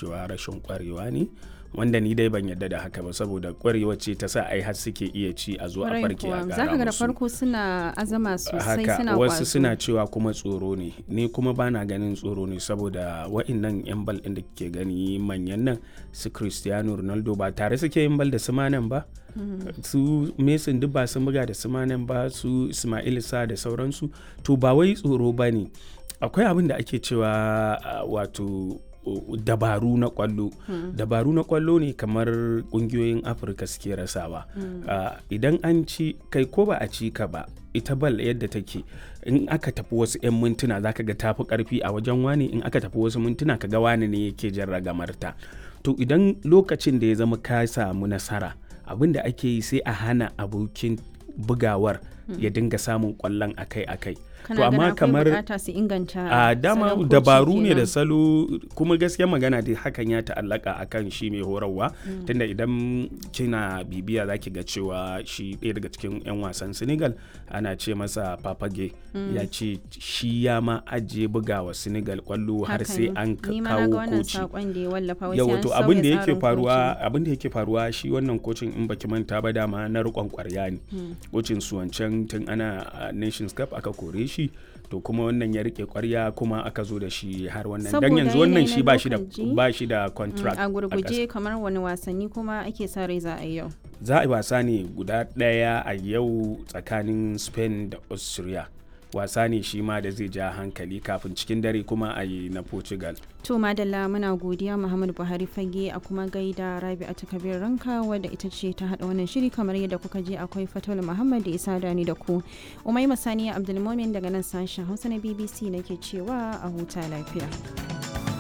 cewa rashin kwarewa ne wanda ni dai ban yadda da haka ba saboda kwarewa ce ta sa ai har suke iya ci a zo a farke a za ka gara ga da musu farko suna azama sosai haka suna wasu kwazo. suna cewa kuma tsoro ne ni kuma bana ganin tsoro ne saboda wa'innan yan bal ɗin da kike gani manyan nan su cristiano ronaldo ba tare suke yin bal da su manan ba su mason duk ba sun buga da su manan ba su ismail sa da sauransu to ba wai tsoro ba ne akwai abin da ake cewa ah, wato uh, dabaru na kwallo dabaru na kwallo ne kamar kungiyoyin afirka suke rasawa Ah, idan an ci kai ko ba a ci ka ba ita bal yadda take in aka tafi wasu 'yan mintuna zaka ga tafi karfi a wajen wani in aka tafi wasu mintuna ka ga wani ne yake jan ragamarta to idan lokacin da ya zama ka samu nasara abin da ake yi sai a hana abokin bugawar ya dinga samun kwallon akai-akai kana to amma ganin akwai kamar bukata su inganta a dama salon koci dabaru ne da kenan. salo kuma gaskiya magana dai hakan ya ta'allaka akan shi mai horarwa tunda idan kina bibiya zaki ga cewa shi ɗaya daga cikin 'yan wasan senegal ana ce masa papage ya ce shi ya ma ajiye bugawa senegal kwallo har Haka sai ne. an ka- Ni ma na kawo ga wannan koci saƙon da ya wallafa wai sai yawa an to sauya abin da yake tsarin faruwa koci. abin da yake faruwa shi wannan kocin in baki manta ba dama na rikon kwarya ne kocin su wancan tun ana a nations cup aka kore shi to kuma wannan ya rike kwarya kuma aka zo da shi har wannan dan Saboda yanzu wannan yanayi shi na ba shi da lokaci, ba shi da Mm, contract a ƙasa. gurguje kamar wani wasanni kuma ake sa rai za a yi yau za a yi wasa ne guda ɗaya a yau tsakanin spain da austria wasa ne shi ma da zai ja hankali kafin cikin dare kuma a yi na portugal to madalla muna godiya muhammadu buhari fage a kuma gaida rabi a takabir ranka wadda ita ce ta hada wannan shiri kamar yadda kuka je akwai fatul muhammad da isa dani da ku umai masaniya abdulmomin daga nan sashen hausa na bbc nake cewa a huta lafiya